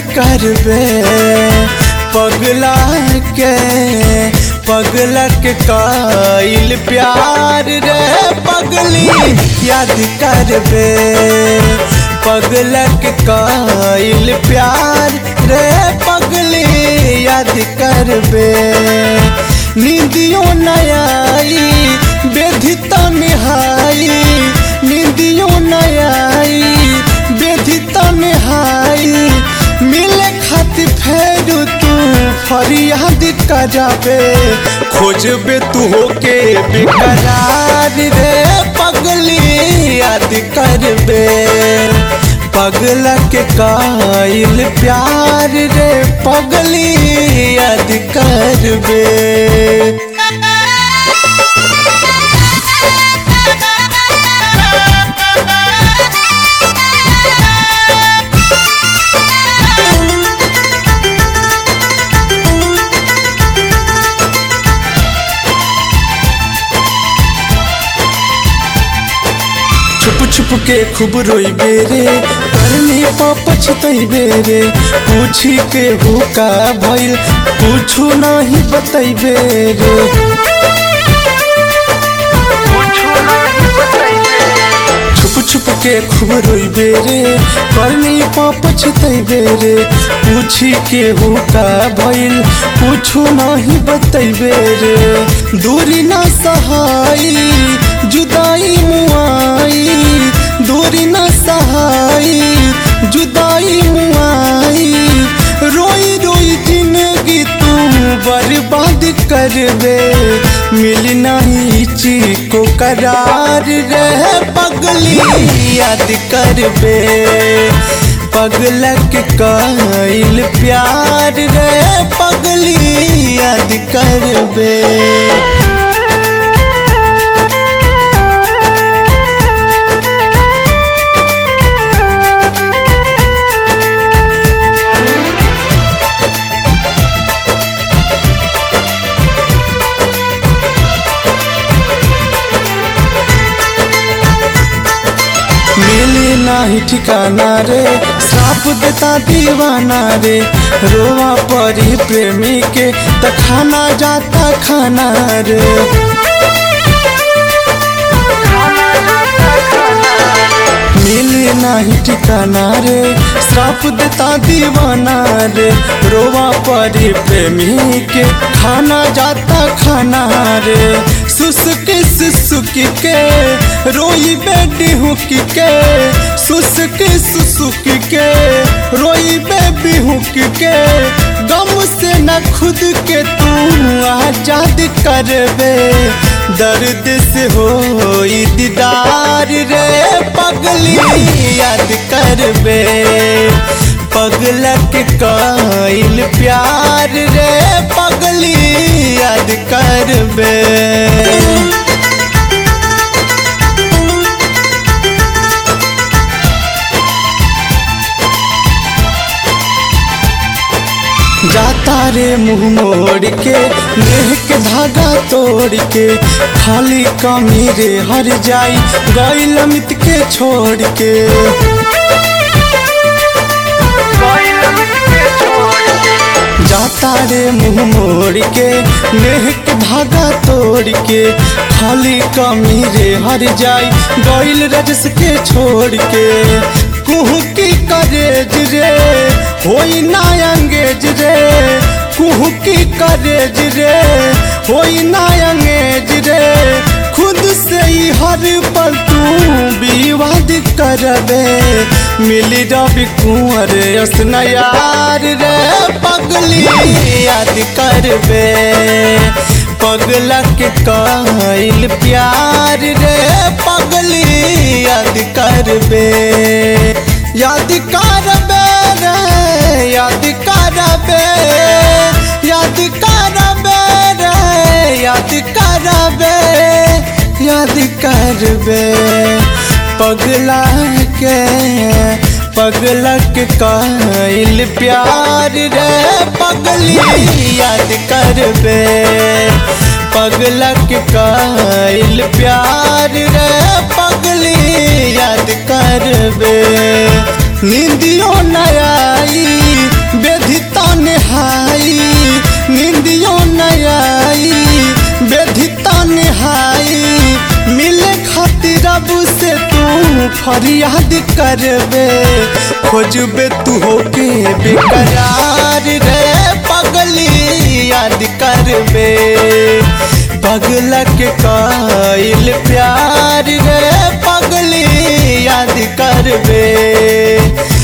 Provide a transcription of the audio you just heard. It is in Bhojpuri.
करबे पगला के पगला के काइल प्यार रे पगली याद करबे पगला के काइल प्यार रे पगली याद करबे नींदियों नयाई बेधिता निहाई नींदियों नयाई बेधिता निहाई मिले खातिर फेर तू फरियाद कराबे खोजबे तू होके बेकरार रे पगली याद करबे पगला के काइल प्यार रे पगली याद करबे छुप छुप के खूब रोइबे रे करनी पाप छतइबे रे पूछी के हुका भइल कुछु नहीं बतइबे रे छुप छुप के खूब रोइबे रे करनी पाप छतइबे रे पूछी के हुका भइल कुछु नहीं बतइबे रे दूरी ना सहाई जुदाई मुआई दूरी ना सहाई जुदाई मुआई रोई रोई जिंदगी तू बर्बाद करबे मिल नहीं को करार रह पगली याद करबे पगलक काइल प्यार रे पगली याद करबे मिले नाही ठिकाना रे श्राप देता दीवाना रे रोवा परी प्रेमी के त खाना जाता खाना रे मिले नाही ठिकाना रे श्राप देता दीवाना रे रोवा परी प्रेमी के खाना जाता खाना रे सुसुक सुसुक के रोई बेडी हुक के सुसुक सुसुक के रोई बेबी हुक के गम से न खुद के तू आजाद करबे दर्द से हो दीदार रे पगली याद करबे पगलक काइल प्यार रे पगली याद करबे जाता रे मुंह मोड़ के नेह के धागा तोड़ के खाली कमी रे हर जाई गैल अमित के छोड़ के जाता रे मुंह मोड़ के नेह के धागा तोड़ के खाली कमी रे हर जाई गैल रजस के छोड़ के कुहू की करेज रे होई ना अंगेज रे कुहू की करेज रे होई ना अंगेज रे खुद से ही हर पल तू विवाद करबे मिली रवि कुंवर असन यार रे पगली याद करबे पगलक काइल प्यार रे पगली याद करबे याद करबे रे याद करबे याद करबे रे याद करबे याद करबे पगला के पगलक काइल प्यार रे पगली याद करबे पगलक काइल प्यार रे पगली याद करबे निंदियो नयाई बेधिता निहाई निंदियो नयाई बेधिता निहाई मिले खातिर अब से तू फरियाद करबे खोजबे तू होके बेकरार रे पगली याद करबे पगला के काइल प्यार रे पगली याद करबे